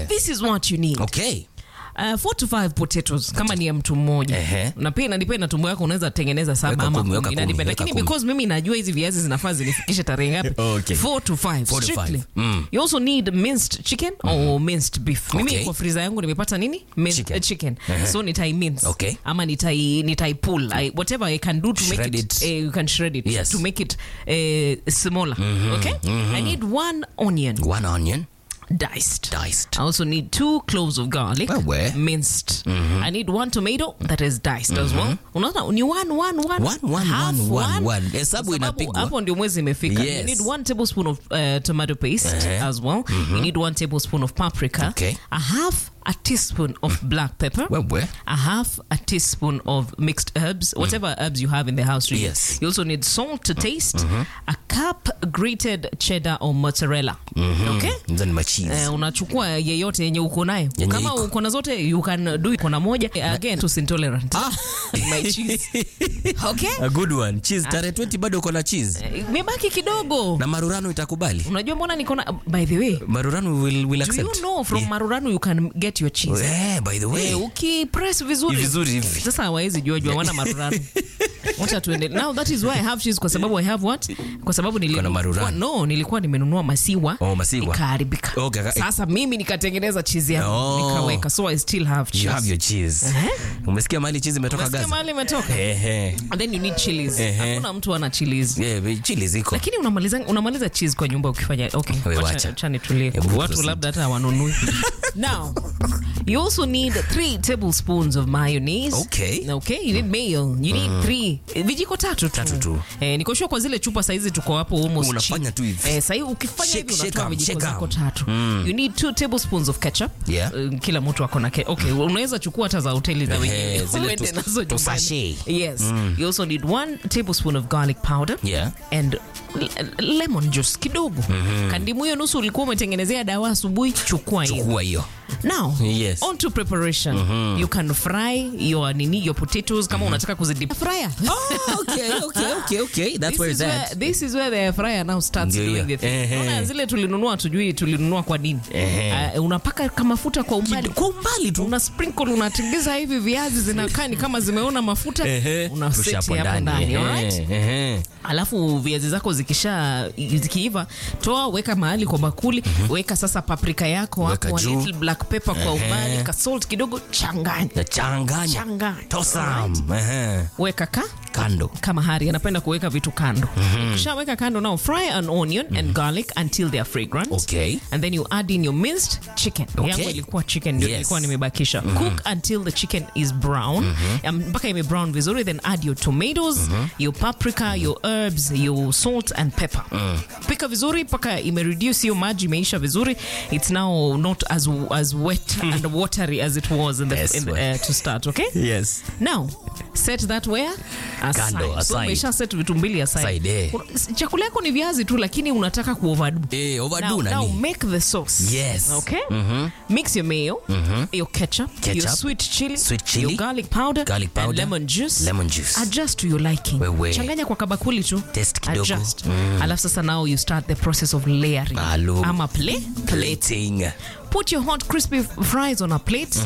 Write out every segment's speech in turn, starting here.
this is what you need Okay. Uh, four to five potatoes kama ni ya mtu mmoja Ehe. na pia inadipenda tumbo yako unaweza tengeneza saba Weka ama kumi, weka kumi, kumi, inadepend. weka lakini kumi. because mimi najua hizi viazi zinafaa zinifikishe tarehe ngapi Okay. four to five Four to strictly. five. Mm. you also need minced chicken or minced beef mimi Okay. kwa friza yangu nimepata nini minced Chicken. uh, chicken so nitai mince Okay. ama nitai nitai pull I, whatever i can do to make Shred it, it. eh, you can shred it Yes. to make it uh, smaller okay i need one onion One onion diced diced. I also need two cloves of garlic, Wewe. minced. I need one tomato that is diced as well. Unaona ni one, one, one, One, one, half one, one, one. one. Hesabu Kwa sababu inapigwa. Hapo ndio mwezi imefika. You Yes. need one tablespoon of uh, tomato paste Eh. as well. You need one tablespoon of paprika. Okay. A half a teaspoon of black pepper. Wewe. A half a teaspoon of mixed herbs, whatever herbs you have in the house. Really. Yes. You also need salt to taste. A cup grated cheddar or mozzarella. Okay. Then my cheese. Eh, unachukua yeyote yenye uko nayo Yenye kama iko. uko na zote you can do iko na moja Eh, again tus intolerant my cheese okay A good one. Cheese tarehe 20 bado uko na cheese. Eh, imebaki kidogo Na marurano itakubali. unajua mbona niko na by the way Marurano will, will do accept. you know from maruranu you can get your cheese Eh, by the way. Eh, ukipress vizuri Vizuri hivi. sasa hawawezi jua jua wana maruranu wacha tuende now that is why i have cheese kwa sababu i have what kwa sababu nili, Kuna maruranu. no nilikuwa nimenunua masiwa Oh, masiwa. ikaharibika Okay, ka- sasa mimi nikatengeneza cheese yangu Oh. nikaweka so i still have cheese You have your cheese. Umesikia mahali cheese imetoka Umesikia Gaza? mahali imetoka Ehe. and then you need chilies Ehe. hakuna mtu ana chilies Yeah, chili ziko. lakini unamaliza unamaliza cheese kwa nyumba ukifanya okay Wewe wacha- wacha. wacha nitulie Hebu watu proceed. labda hata hawanunui now you also need three tablespoons of mayonnaise Okay. okay you need mayo you need three eh, vijiko tatu tu Tatu tu. eh, nikoshua kwa zile chupa saizi tuko hapo almost Unafanya chini. tu hivi. eh, sahii ukifanya Shake, hivi shake unatoa am, vijiko shake zako am. tatu you need two tablespoons of ketchup Yeah. Eh, kila mtu ako na ke- okay unaweza chukua hata za hoteli za Ehe, wenyewe zile uende tu- nazo tu nyumbani. sachet. yes you also need one tablespoon of garlic powder Yeah. and l- lemon juice kidogo kandimu hiyo nusu ulikuwa umetengenezea dawa asubuhi chukua hiyo Chukua hiyo. now Yes. on to preparation you can fry your nini your potatoes kama unataka kuzidip fryer Oh, okay, okay, okay, okay. That's This where is, it's where, at. this is where the air fryer now starts Ndio doing hiyo. the thing. Ehe. Unaona zile tulinunua tujui tulinunua kwa nini Ehe. uh, unapaka kamafuta kwa umbali Kwa umbali tu. una sprinkle unatengeza hivi viazi zinakaa ni kama zimeona mafuta Ehe. una Rusha seti hapo hapo ndani Ehe, alright? ehe. alafu viazi zako zikisha zikiiva toa weka mahali kwa bakuli weka sasa paprika yako Weka hapo a juu. little black pepper kwa umbali ka salt kidogo changanya Na changanya. Changanya. Tosam. Ehe. weka ka Kando. kama hari anapenda kuweka vitu kando ukishaweka kando now fry an onion and garlic until they are fragrant Okay. and then you add in your minced chicken Okay. yangu ilikuwa chicken ndio Yes. ilikuwa nimebakisha cook until the chicken is brown Um, mpaka ime brown vizuri then add your tomatoes your paprika your herbs your salt and pepper pika vizuri mpaka ime reduce hiyo maji imeisha vizuri it's now not as as wet and watery as it was in the, Yes, in the, well. uh, to start okay Yes. now set that where aside. Kando, So aside. umesha set vitu mbili aside. Aside, eh. Kuna- s- chakula yako ni viazi tu lakini unataka kuoverdo Eh, overdo now, nani? now make the sauce Yes. okay mix your mayo your ketchup, your Ketchup, sweet chili, sweet chili, your garlic powder, garlic powder, and lemon juice lemon juice. adjust to your liking Wewe. changanya kwa kabakuli tu Taste kidogo. adjust alafu sasa now you start the process of layering Maalum. ama play Plating. put your hot crispy fries on a plate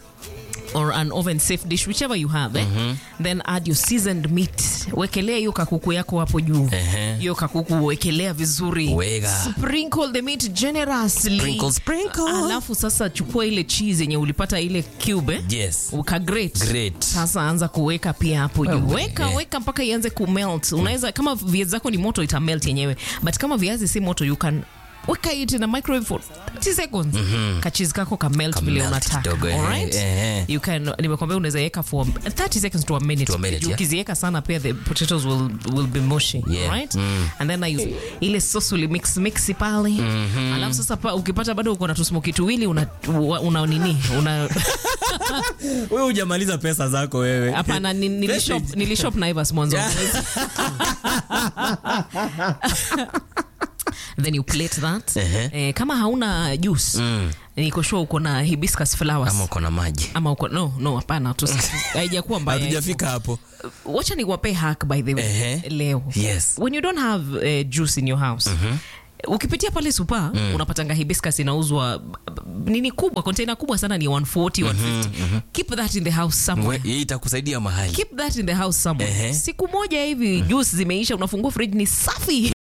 or an oven safe dish whichever you have eh? then add your seasoned meat wekelea hiyo kakuku yako hapo juu Ehe. hiyo kakuku wekelea vizuri Weka. sprinkle the meat generously Sprinkle, sprinkle. alafu sasa chukua ile cheese yenye ulipata ile cube eh? Yes. uka grate. Grate. sasa anza kuweka pia hapo juu Wewe, weka eh. weka mpaka ianze kumelt unaweza kama viazi zako ni moto ita melt yenyewe but kama viazi si moto you can weka it in a microwave for 30 seconds kachizi kako ka melt Ka vile melt unataka kidogo, eh, alright eh. you can nimekwambia unaweza weka for 30 seconds to a minute, To a minute, Juu yeah. ukiziweka sana pia the potatoes will, will be mushy Yeah. alright and then I use ile sauce uli mix mix pale alafu sasa pa, ukipata bado uko na tusmoki tuwili una, una, una nini una Wewe hujamaliza pesa zako wewe. hapana ni- nilishop nilishop Naivas mwanzo then you plate that Ehe. eh, kama hauna juice niko sure uko na hibiscus flowers Ama uko na maji. ama uko no no hapana tu haijakuwa mbaya Hatujafika hapo. wacha niwape hack by the way Ehe. leo Yes. when you don't have uh, juice in your house ukipitia pale supa unapatanga hibiscus inauzwa b- b- nini kubwa container kubwa sana ni 140 150 keep that in the house somewhere We- hii itakusaidia mahali keep that in the house somewhere Ehe. siku moja hivi juice zimeisha unafungua fridge ni safi